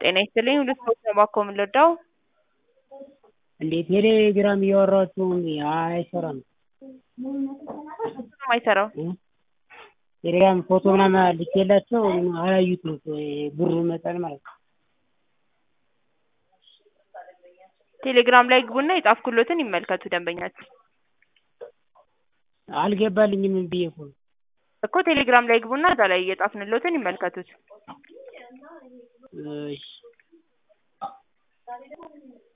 ጤና ይስጥልኝ ሁሉ ስፖርት ነው እባክዎ ምን ልርዳዎ? እንዴ ቴሌግራም እያወራኋችሁ አይሰራም። ምንድነው ማይሰራው? ቴሌግራም ፎቶ ምናምን ልኬላቸው አላዩትም ብሩ መጠን ማለት ነው። ቴሌግራም ላይ ይግቡና የጻፍኩሎትን ይመልከቱ ደንበኛችን። አልገባልኝም ብዬ እኮ ነው። እኮ ቴሌግራም ላይ ይግቡና እዛ ላይ የጻፍንሎትን ይመልከቱት። እሺ